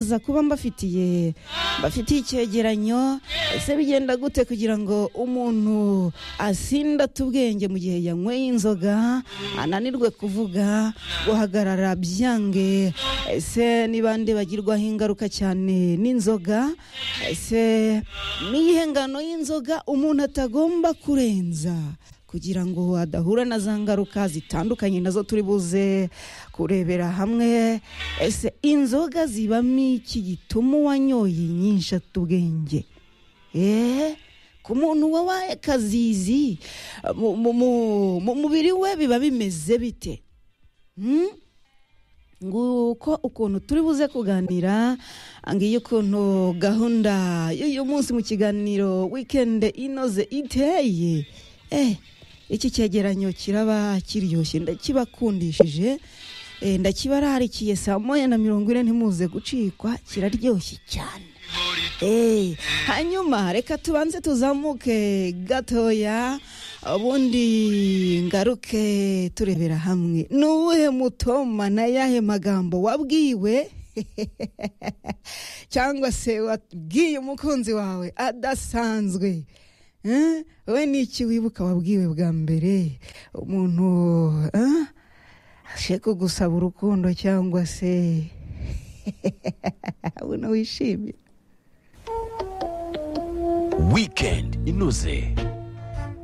nifuza kuba mbafitiye mbafitiye icyegeranyo ese bigenda gute kugira ngo umuntu asindate ubwenge mu gihe yanyweye inzoga ananirwe kuvuga guhagarara byange ese ni bande bagirwaho ingaruka cyane n'inzoga ese n'iyihe ngano y'inzoga umuntu atagomba kurenza kugira ngo adahura na za ngaruka zitandukanye nazo turi buze kurebera hamwe ese inzoga zibamo iki gituma uwanyoye nyinshi atubwenge eee ku muntu wabaye kazizi mu mubiri we biba bimeze bite nguko ukuntu turi buze kuganira ngiye ukuntu gahunda y'uyu munsi mu kiganiro wikende inoze iteye eee iki cyegeranyo kiraba kiryoshye ndakibakundishije ndakibararikiye saa moya na mirongo ine ntimuze gucikwa kiraryoshye cyane hanyuma reka tubanze tuzamuke gatoya ubundi ngaruke turebera hamwe ni uwuhe mutoma na yahe magambo wabwiwe cyangwa se wabwiye umukunzi wawe adasanzwe we ni iki wibuka wabwiwe bwa mbere umuntu ashe kugusaba urukundo cyangwa se ubona wishimye wikendi inoze